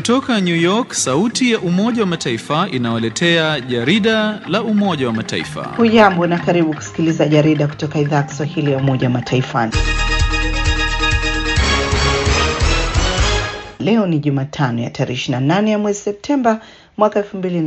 Kutoka New York, sauti ya Umoja wa Mataifa inawaletea jarida la Umoja wa Mataifa. Hujambo na karibu kusikiliza jarida kutoka idhaa ya Kiswahili ya Umoja wa Mataifa. Leo ni Jumatano ya tarehe 28 ya mwezi Septemba mwaka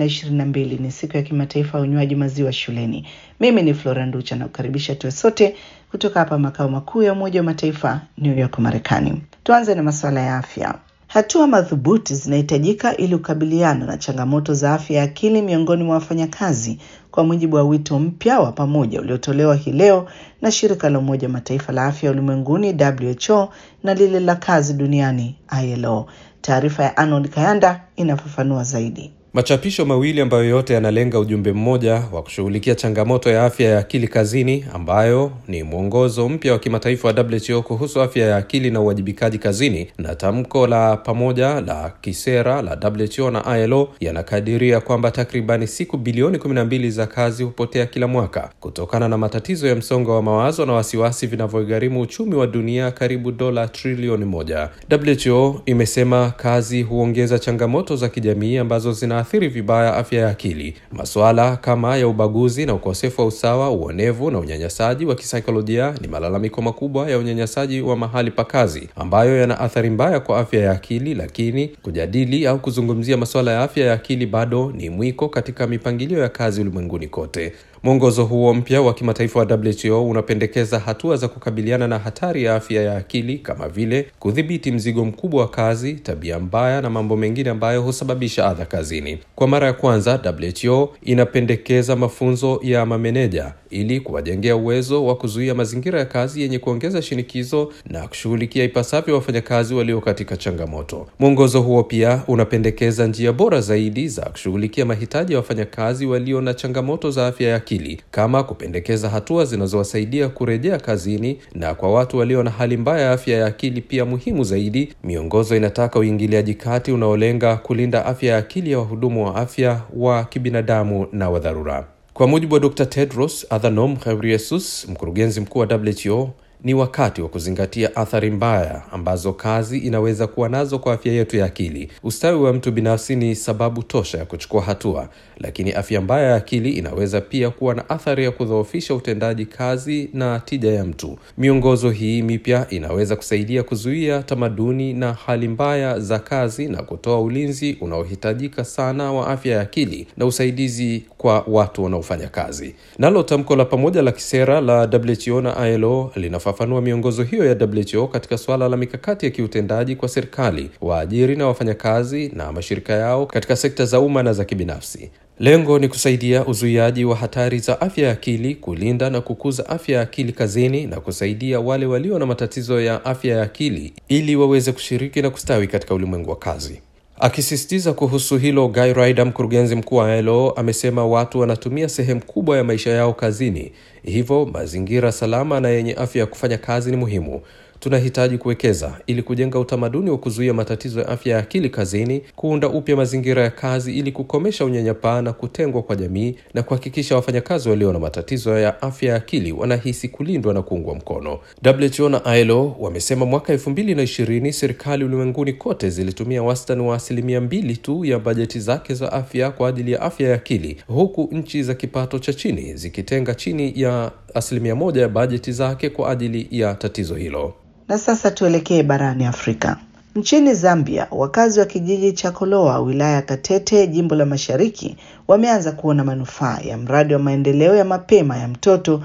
2022. Ni siku ya kimataifa ya unywaji maziwa shuleni. Mimi ni Flora Nducha na kukaribisha tuwe sote kutoka hapa makao makuu ya Umoja wa Mataifa New York, Marekani. Tuanze na masuala ya afya. Hatua madhubuti zinahitajika ili kukabiliana na changamoto za afya ya akili miongoni mwa wafanyakazi, kwa mujibu wa wito mpya wa pamoja uliotolewa hii leo na shirika la Umoja wa Mataifa la afya ulimwenguni WHO na lile la kazi duniani ILO. Taarifa ya Arnold Kayanda inafafanua zaidi. Machapisho mawili ambayo yote yanalenga ujumbe mmoja wa kushughulikia changamoto ya afya ya akili kazini, ambayo ni mwongozo mpya wa kimataifa wa WHO kuhusu afya ya akili na uwajibikaji kazini, na tamko la pamoja la kisera la WHO na ILO yanakadiria kwamba takribani siku bilioni 12 za kazi hupotea kila mwaka kutokana na matatizo ya msongo wa mawazo na wasiwasi vinavyogharimu uchumi wa dunia karibu dola trilioni moja. WHO imesema kazi huongeza changamoto za kijamii ambazo zina athiri vibaya afya ya akili. Masuala kama ya ubaguzi na ukosefu wa usawa, uonevu na unyanyasaji wa kisaikolojia ni malalamiko makubwa ya unyanyasaji wa mahali pa kazi ambayo yana athari mbaya kwa afya ya akili, lakini kujadili au kuzungumzia masuala ya afya ya akili bado ni mwiko katika mipangilio ya kazi ulimwenguni kote. Mwongozo huo mpya wa kimataifa wa WHO unapendekeza hatua za kukabiliana na hatari ya afya ya akili kama vile kudhibiti mzigo mkubwa wa kazi, tabia mbaya na mambo mengine ambayo husababisha adha kazini. Kwa mara ya kwanza, WHO inapendekeza mafunzo ya mameneja ili kuwajengea uwezo wa kuzuia mazingira ya kazi yenye kuongeza shinikizo na kushughulikia ipasavyo wafanyakazi walio katika changamoto. Mwongozo huo pia unapendekeza njia bora zaidi za kushughulikia mahitaji ya wafanyakazi walio na changamoto za afya ya akili kama kupendekeza hatua zinazowasaidia kurejea kazini, na kwa watu walio na hali mbaya ya afya ya akili pia muhimu zaidi, miongozo inataka uingiliaji kati unaolenga kulinda afya ya akili ya wahudumu wa afya wa kibinadamu na wa dharura. Kwa mujibu wa Dr. Tedros Adhanom Ghebreyesus, mkurugenzi mkuu wa WHO, ni wakati wa kuzingatia athari mbaya ambazo kazi inaweza kuwa nazo kwa afya yetu ya akili. Ustawi wa mtu binafsi ni sababu tosha ya kuchukua hatua, lakini afya mbaya ya akili inaweza pia kuwa na athari ya kudhoofisha utendaji kazi na tija ya mtu. Miongozo hii mipya inaweza kusaidia kuzuia tamaduni na hali mbaya za kazi na kutoa ulinzi unaohitajika sana wa afya ya akili na usaidizi kwa watu wanaofanya kazi. Nalo tamko la pamoja la kisera la WHO na ILO linafafanua miongozo hiyo ya WHO katika suala la mikakati ya kiutendaji kwa serikali, waajiri na wafanyakazi na mashirika yao katika sekta za umma na za kibinafsi. Lengo ni kusaidia uzuiaji wa hatari za afya ya akili, kulinda na kukuza afya ya akili kazini na kusaidia wale walio na matatizo ya afya ya akili ili waweze kushiriki na kustawi katika ulimwengu wa kazi. Akisisitiza kuhusu hilo, Guy Ryder, mkurugenzi mkuu wa ILO, amesema watu wanatumia sehemu kubwa ya maisha yao kazini, hivyo mazingira salama na yenye afya ya kufanya kazi ni muhimu. Tunahitaji kuwekeza ili kujenga utamaduni wa kuzuia matatizo ya afya ya akili kazini, kuunda upya mazingira ya kazi ili kukomesha unyanyapaa na kutengwa kwa jamii, na kuhakikisha wafanyakazi walio na matatizo ya afya ya akili wanahisi kulindwa na kuungwa mkono. WHO na ILO wamesema mwaka elfu mbili na ishirini serikali ulimwenguni kote zilitumia wastani wa asilimia mbili tu ya bajeti zake za afya kwa ajili ya afya ya akili, huku nchi za kipato cha chini zikitenga chini ya asilimia moja ya bajeti zake kwa ajili ya tatizo hilo. Na sasa tuelekee barani Afrika. Nchini Zambia, wakazi wa kijiji cha Koloa, wilaya ya Katete, jimbo la Mashariki, wameanza kuona manufaa ya mradi wa maendeleo ya mapema ya mtoto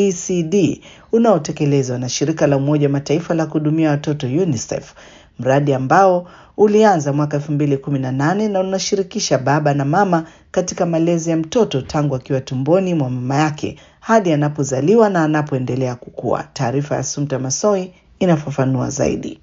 ECD unaotekelezwa na shirika la Umoja Mataifa la kuhudumia watoto UNICEF, mradi ambao ulianza mwaka 2018 na unashirikisha baba na mama katika malezi ya mtoto tangu akiwa tumboni mwa mama yake hadi anapozaliwa na anapoendelea kukua. Taarifa ya Sumta Masoi inafafanua zaidi.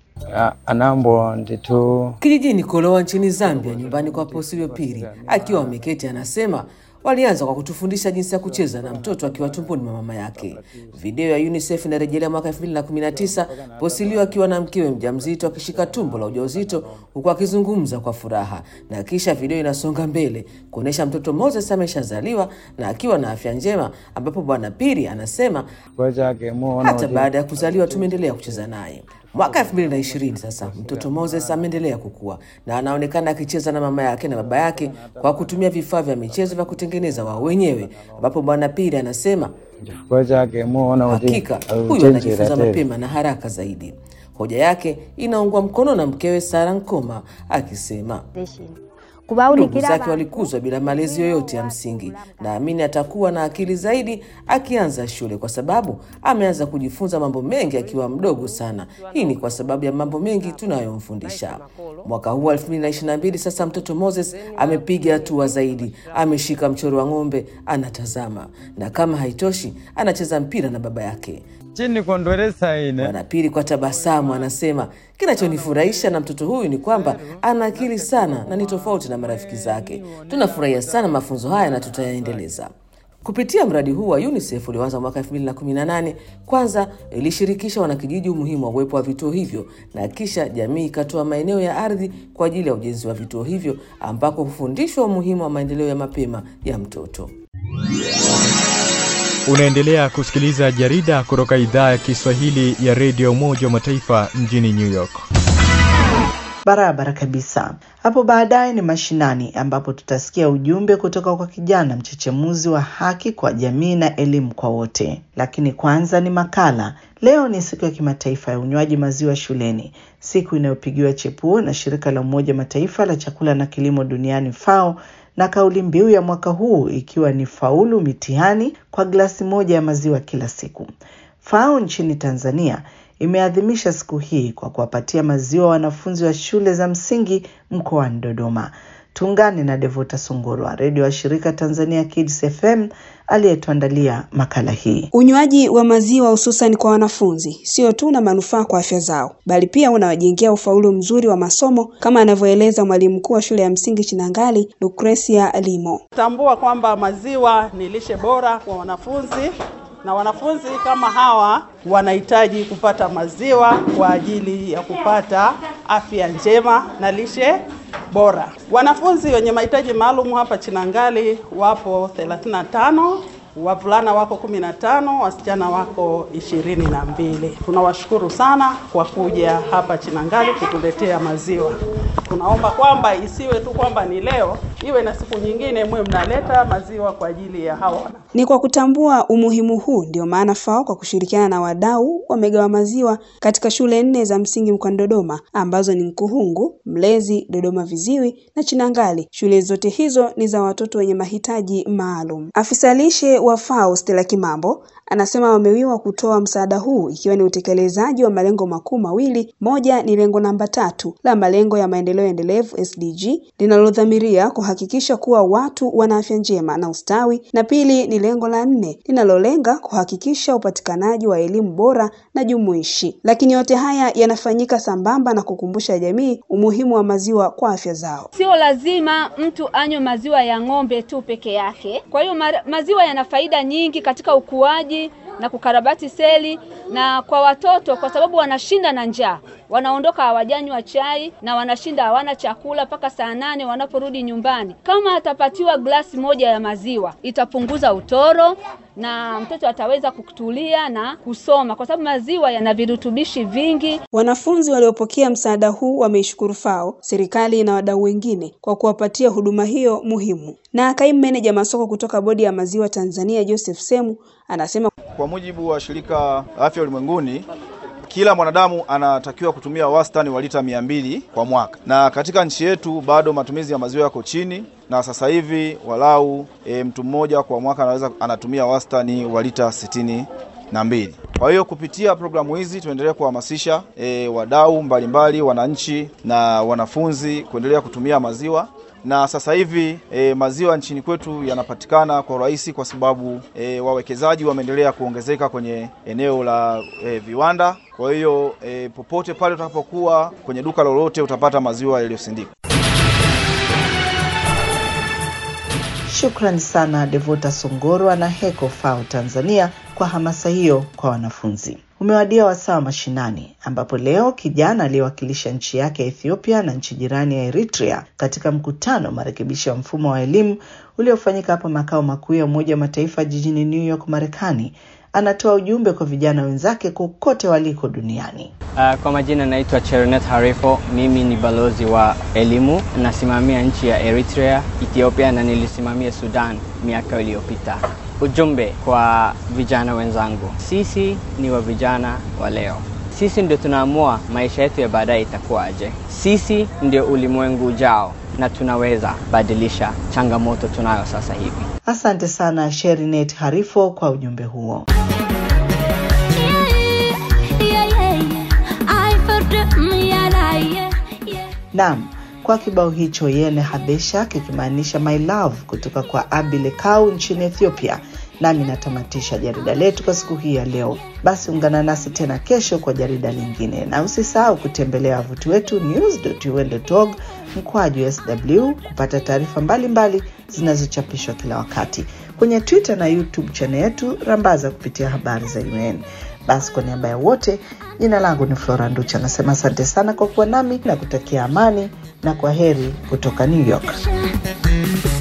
anambo nditu Kijijini Kolowa nchini Zambia, nyumbani kwa Posilio Piri akiwa ameketi, anasema walianza kwa kutufundisha jinsi ya kucheza na mtoto akiwa tumboni mwa mama yake. Video ya UNICEF inarejelea mwaka 2019 Posilio akiwa na mkewe mjamzito akishika tumbo la ujauzito huku akizungumza kwa furaha, na kisha video inasonga mbele kuonyesha mtoto Moses ameshazaliwa na akiwa na afya njema, ambapo bwana Piri anasema kwechake muona hata baada ya kuzaliwa tumeendelea kucheza naye. Mwaka 2020 sasa, mtoto Moses ameendelea kukua na anaonekana akicheza na mama yake na baba yake kwa kutumia vifaa vya michezo vya kutengeneza wao wenyewe, ambapo Bwana Pili anasema chifukwa chake muona kuti hakika huyu auchenjera anajifunza teri mapema na haraka zaidi. Hoja yake inaungwa mkono na mkewe Sara Nkoma akisema ndugu kubawulikira zake walikuzwa bila malezi yoyote ya msingi. Naamini atakuwa na akili zaidi akianza shule, kwa sababu ameanza kujifunza mambo mengi akiwa mdogo sana. Hii ni kwa sababu ya mambo mengi tunayomfundisha. Mwaka huu wa 2022 sasa, mtoto Moses amepiga hatua zaidi, ameshika mchoro wa ng'ombe, anatazama, na kama haitoshi, anacheza mpira na baba yake. chini kondweresa ine Bwana Pili kwa tabasamu anasema kinachonifurahisha na mtoto huyu ni kwamba ana akili sana na ni tofauti na marafiki zake. Tunafurahia sana mafunzo haya na tutayaendeleza. Kupitia mradi huu wa UNICEF ulioanza mwaka 2018, kwanza ilishirikisha wanakijiji umuhimu wa uwepo wa vituo hivyo na kisha jamii ikatoa maeneo ya ardhi kwa ajili ya ujenzi wa vituo hivyo ambako hufundishwa umuhimu wa maendeleo ya mapema ya mtoto. Unaendelea kusikiliza jarida kutoka idhaa ya Kiswahili ya redio Umoja wa Mataifa mjini New York. Barabara kabisa. Hapo baadaye ni mashinani, ambapo tutasikia ujumbe kutoka kwa kijana mchechemuzi wa haki kwa jamii na elimu kwa wote. Lakini kwanza ni makala. Leo ni siku ya kimataifa ya unywaji maziwa shuleni, siku inayopigiwa chepuo na shirika la Umoja Mataifa la chakula na kilimo duniani FAO, na kauli mbiu ya mwaka huu ikiwa ni faulu mitihani kwa glasi moja ya maziwa kila siku. FAO nchini Tanzania imeadhimisha siku hii kwa kuwapatia maziwa wanafunzi wa shule za msingi mkoani Dodoma. Tuungane na Devota Sungurwa, redio wa shirika Tanzania Kids FM aliyetuandalia makala hii. Unywaji wa maziwa hususan kwa wanafunzi sio tu na manufaa kwa afya zao, bali pia unawajengea ufaulu mzuri wa masomo kama anavyoeleza mwalimu mkuu wa shule ya msingi Chinangali, Lucrecia Limo. Tambua kwamba maziwa ni lishe bora kwa wanafunzi na wanafunzi kama hawa wanahitaji kupata maziwa kwa ajili ya kupata afya njema na lishe bora. Wanafunzi wenye mahitaji maalum hapa Chinangali wapo 35, wavulana wako 15, wasichana wako ishirini na mbili. Tunawashukuru sana kwa kuja hapa Chinangali kutuletea maziwa. Tunaomba kwamba isiwe tu kwamba ni leo, iwe na siku nyingine mwe mnaleta maziwa kwa ajili ya hawa wana Ni kwa kutambua umuhimu huu ndio maana FAO kwa kushirikiana na wadau wamegawa maziwa katika shule nne za msingi mkoani Dodoma ambazo ni Mkuhungu, Mlezi, Dodoma Viziwi na Chinangali. Shule zote hizo ni za watoto wenye mahitaji maalum. Afisa lishe wa FAO Stella Kimambo anasema wamewiwa kutoa msaada huu ikiwa ni utekelezaji wa malengo makuu mawili. Moja ni lengo namba tatu la malengo ya maendeleo endelevu SDG linalodhamiria kuhakikisha kuwa watu wana afya njema na ustawi, na pili ni lengo la nne linalolenga kuhakikisha upatikanaji wa elimu bora na jumuishi. Lakini yote haya yanafanyika sambamba na kukumbusha jamii umuhimu wa maziwa kwa afya zao. Sio lazima mtu anywe maziwa ya ng'ombe tu peke yake. Kwa hiyo ma- maziwa yana faida nyingi katika ukuaji na kukarabati seli, na kwa watoto, kwa sababu wanashinda na njaa, wanaondoka hawajanywa chai na wanashinda hawana chakula mpaka saa nane wanaporudi nyumbani. Kama atapatiwa glasi moja ya maziwa, itapunguza utoro na mtoto ataweza kutulia na kusoma, kwa sababu maziwa yana virutubishi vingi. Wanafunzi waliopokea msaada huu wameishukuru FAO, serikali na wadau wengine kwa kuwapatia huduma hiyo muhimu. Na kaimu meneja masoko kutoka Bodi ya Maziwa Tanzania, Joseph Semu, anasema Kwa mujibu wa shirika la afya ulimwenguni, kila mwanadamu anatakiwa kutumia wastani wa lita mia mbili kwa mwaka, na katika nchi yetu bado matumizi ya maziwa yako chini, na sasa hivi walau e, mtu mmoja kwa mwaka anaweza anatumia wastani wa lita sitini na mbili. Kwa hiyo kupitia programu hizi tunaendelea kuhamasisha e, wadau mbalimbali, wananchi na wanafunzi kuendelea kutumia maziwa na sasa hivi e, maziwa nchini kwetu yanapatikana kwa urahisi kwa sababu e, wawekezaji wameendelea kuongezeka kwenye eneo la e, viwanda. Kwa hiyo e, popote pale utakapokuwa kwenye duka lolote utapata maziwa yaliyosindikwa. Shukrani sana Devota Songorwa na Heko FAO Tanzania kwa hamasa hiyo kwa wanafunzi. Umewadia wasaa wa mashinani, ambapo leo kijana aliyewakilisha nchi yake ya Ethiopia na nchi jirani ya Eritrea katika mkutano wa marekebisho ya mfumo wa elimu uliofanyika hapa makao makuu ya Umoja wa Mataifa jijini New York, Marekani, anatoa ujumbe kwa vijana wenzake kokote waliko duniani. Uh, kwa majina naitwa Cheronet Harifo. Mimi ni balozi wa elimu, nasimamia nchi ya Eritrea, Ethiopia na nilisimamia Sudan miaka iliyopita. Ujumbe kwa vijana wenzangu, sisi ni wa vijana wa leo. Sisi ndio tunaamua maisha yetu ya baadaye itakuwaje. Sisi ndio ulimwengu ujao na tunaweza badilisha changamoto tunayo sasa hivi. Asante sana Sherinet Harifo kwa ujumbe huo. Naam, kwa kibao hicho Yene Habesha kikimaanisha my love kutoka kwa Abi Lekau nchini Ethiopia. Nami natamatisha jarida letu kwa siku hii ya leo. Basi ungana nasi tena kesho kwa jarida lingine, na usisahau kutembelea wavuti wetu news.un.org mkwaju sw kupata taarifa mbalimbali zinazochapishwa kila wakati kwenye Twitter na YouTube channel yetu Rambaza kupitia habari za UN. Basi kwa niaba ya wote, jina langu ni Flora Nducha, nasema asante sana kwa kuwa nami na kutakia amani na kwa heri kutoka New York.